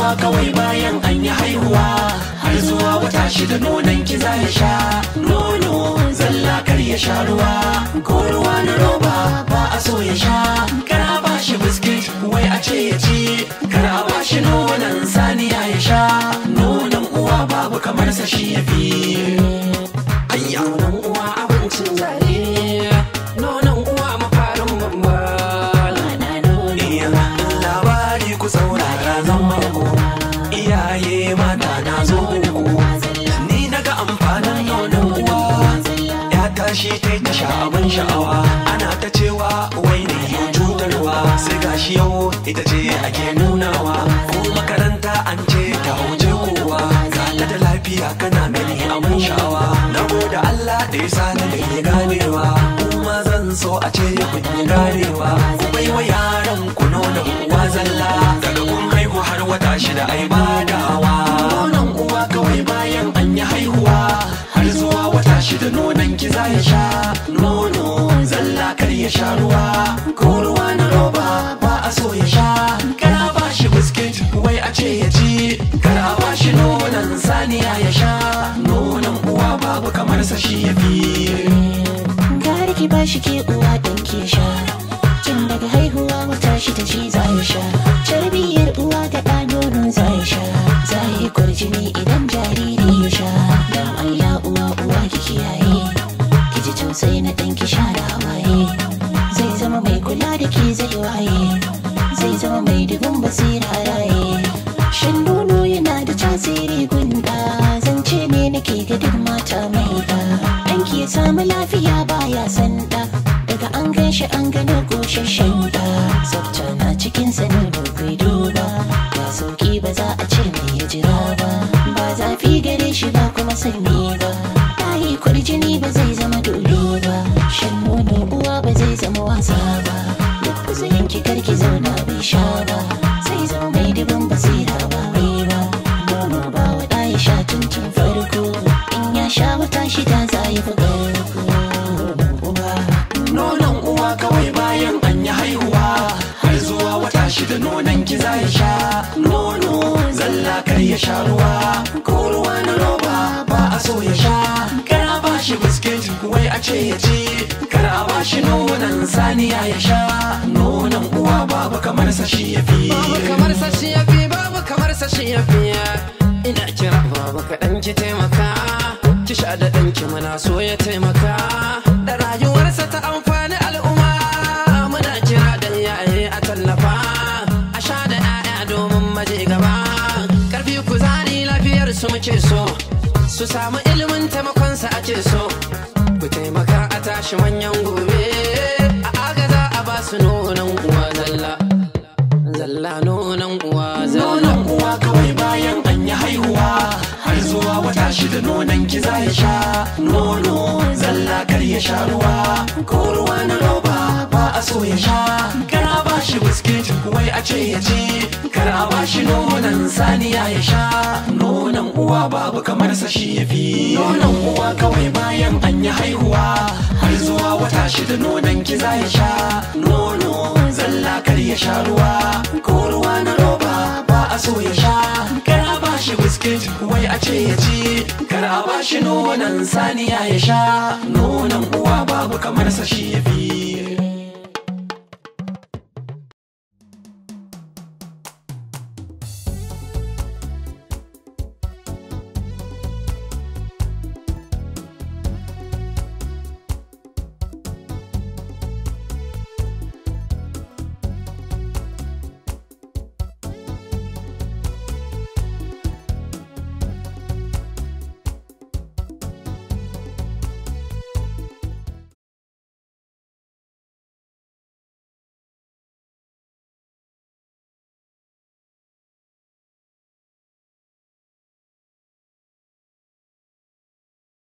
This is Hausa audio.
uwa kawai bayan an yi haihuwa har zuwa wata shida nonon ki za ya sha nono zalla kar ya sha ruwa ko ruwa na roba ba a so ya sha kar a ba shi biskit wai a ce ya ci kar a ba shi nonon saniya ya sha nonon uwa babu kamar sa shi ya fi ayya nonon uwa abincin zare nonon uwa mafarin bambal Iya, labari ku saurara zan mako iyaye mata na zo muku ni naga amfanin nonon uwa ya tashi ta ta sha abin sha'awa ana ta cewa wai ne yau cutarwa sai gashi yau ita ce ake nunawa ko makaranta an ce ta hauje kowa ga ta da lafiya kana gani abin sha'awa na gode Allah da ya sani da ya ganewa kuma zan so a ce kun yi ganewa ku bai wa yaran ku nuna uwa zalla daga kun haihu har wata shida ai badawa nonon uwa kawai bayan an yi haihuwa har zuwa wata shida nonon ki za ya sha nono zalla kar ya sha ruwa ko ruwa na roba ba a so ya sha kar a ba shi biskit wai a ce ya ci kar a ba shi nonon saniya ya sha nonon uwa babu kamar sa shi ya fi Gari ki ba shi ke uwa ɗan ke sha Tun daga haihuwa wata shi ta shi za ya sha Tarbiyyar uwa da ɗa nono za ya sha Za ya yi kwarjini idan jariri ya sha Dan Allah uwa uwa ki kiyaye Ki ji tausayi na ɗan ki sha da hawaye Zai zama mai kula da ke zai waye Zai zama mai dubin basira raye Shan nono yana da tasiri gunda Zance ne nake ga duk mata mai da Ɗanki ya samu lafiya baya sanda Daga an gan shi an gano goshashen da Tsafta na cikin sanin kai duba Ga sauki ba za a ce mai ya jira ba Ba zafi gare shi ba kuma sanyi ba Tayi kwarjini ba zai zama dolo ba Shan nono uwa ba zai zama wasa ba Duk kuzayin ki karki zauna bai sha ba Zai zama mai dubin basira ba wai ba Nono ba wa ɗaya sha tun tun farko In ya sha wata shida za ya fi ƙarko Uba nonon uwa kawai bayan an yi haihuwa har zuwa wata shida nonon ki za ya sha nono zalla kar ya sha ruwa ko ruwa na roba ba a so ya sha kar a ba shi biskit wai a ce ya ci kar a ba shi nonon saniya ya sha nonon uwa babu kamar sa shi ya fi babu kamar sa shi ya fi babu kamar sa shi ya fi ina kira babu kaɗan ki taimaka ki sha da ɗanki muna so ya taimaka da rayuwarsa ta amfani al'umma muna kira da yaye a tallafa a sha da 'ya'ya domin maje gaba karfi kuzari lafiyar su muke so su samu ilimin taimakonsa ake so ku taimaka a tashi manyan gobe a agaza a ba su nonon uwa zalla zalla nonon uwa zalla nonon uwa kawai bayan an yi haihuwa har zuwa wata shida nonon ki za ya sha nono zalla kar ya sha ruwa ko ruwa na roba ba a so ya sha kar a ba shi biskit wai a ce ya ci kar a ba shi nonon saniya ya sha nonon uwa babu kamar sa shi ya fi nonon uwa kawai bayan an yi haihuwa har zuwa wata shida nonon ki za ya sha nono zalla kar ya sha ruwa ko ruwa na roba ba a so ya sha kar a ba shi biskit wai a ce ya ci kar a ba shi nonon saniya ya sha nonon uwa babu kamar sa shi ya fi